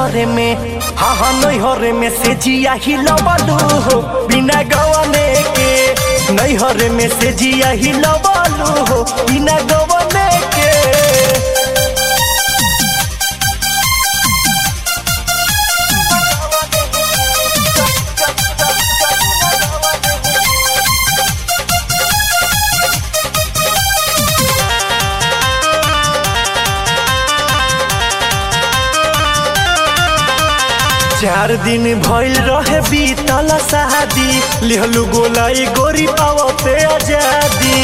नैहरे में हाँ हाँ नैहरे में से जिया ही लबलू हो बिना गवने के नैहरे में से जिया ही लबलू हो बिना गवने के चार दिन भइल रहे बीतल शादी लिहलू गोलाई गोरी पावते आजादी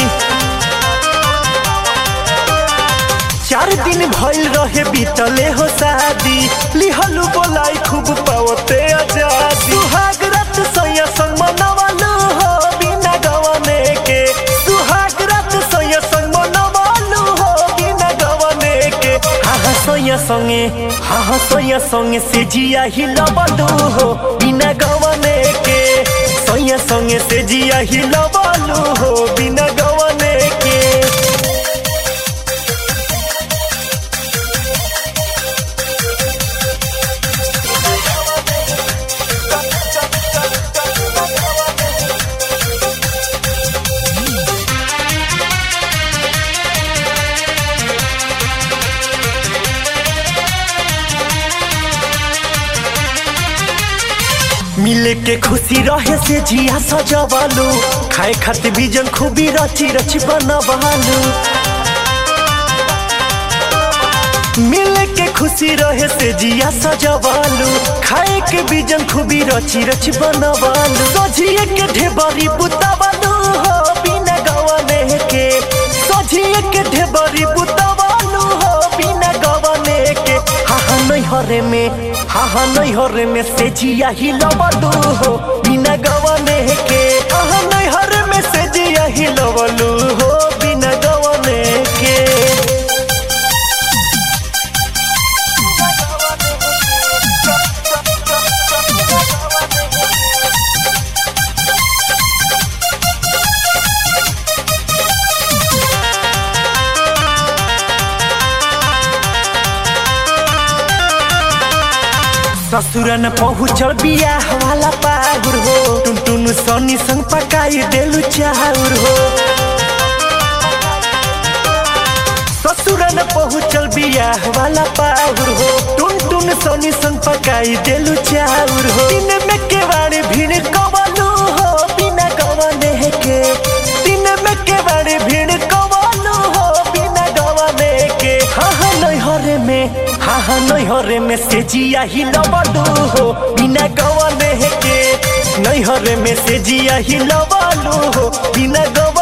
चार दिन भइल रहे बीतले हो शादी लिहलू गोलाई खूब पावते आजादी सुहाग रात सैया संग मनवालू हो बिना गवने के सुहाग रात सैया संग मनवालू हो बिना गवने के हाँ हाँ सैया संगे हाँ हाँ सैया संगे से जिया ही लबलू हो बिना गवने के सैया संगे से जिया ही लबलू हो बिना गवने के मिले के खुशी रहे से जिया सजवालू खाए खातिर बीजन खूबी रची रची बनवालू मिले के खुशी रहे से जिया सजवालू खाए के बीजन खूबी रची रची बनवालू सजिए के ढेबरी बुतावालू हो बिना गवने के सजिए के ढेबरी बुतावालू हो बिना गवने के हाँ हाँ नैहरे में हाँ हाँ नैहरे में से जिया ही लबलू हो बिना गवने के हाँ हाँ नैहरे में से जिया ही लबलू हो बिना गवने के ससुर न पहुँचल बियाह वाला पाहुर हो टुन टुन सनी संग पकाई देलु चाउर हो ससुर न पहुँचल बियाह वाला पाहुर हो टुन टुन सनी संग पकाई देलु चाउर हो दिन में केवाड़ी भीड़ कवलू हो बिना गवने के दिन में केवाड़ी भीड़ कवलू हो बिना गवने के हाँ हाँ नैहरे में हाँ हाँ नैहरे में से जिया ही लबलू हो बिना गवने के नैहरे में से जिया ही लबलू हो बिना गव